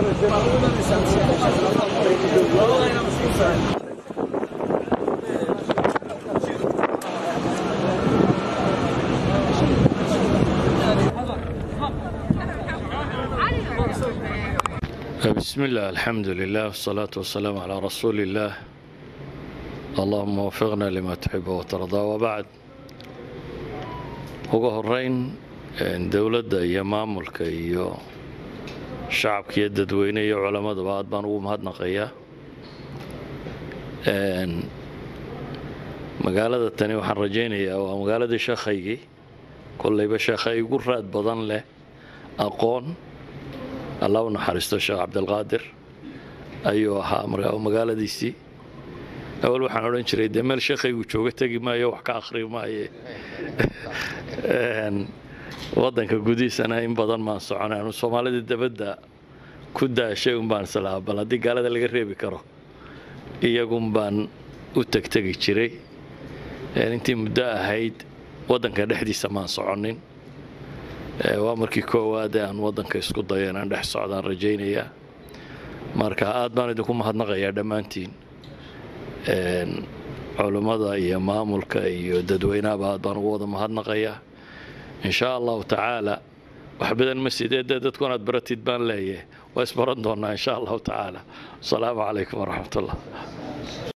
بسم الله الحمد لله والصلاة والسلام على رسول الله اللهم وفقنا لما تحب وترضى وبعد ugu horeyn dowladda iyo maamulka iyo shacabka iyo dadweyne iyo culammaduba aad baan ugu mahadnaqayaa magaalada tani waxaan rajaynayaa waa magaaladii sheekhaygii kollayba sheekha igu raad badan leh aqoon allah u naxariisto sheekh cabdilqaadir ayuu ahaa magaaladiisii awal waxaan odhan jiray dee meel sheekhaygu jooga tegi maayo wax ka akhri maaye waddanka gudihiisana in badan maan soconay anu soomaalida dabadda ku daashay un baan islahaa bal haddii gaalada laga reebi karo iyagun baan u tegtegi jiray intii muddo ahayd waddanka dhexdiisa maan soconin waa markii koowaad ee aan waddanka isku dayo inaan dhex socdaan rajaynayaa marka aad baan idinku mahadnaqayaa dhammaantiin culummada iyo maamulka iyo dadweynahaba aad baan ugu wada mahadnaqayaa in shaa allahu tacaala wax badan ma sidee dee dadku inaad baratid baan leeyahay waa isbaran doonnaa in sha allahu tacaala asalaamu calaykum waraxmat ullah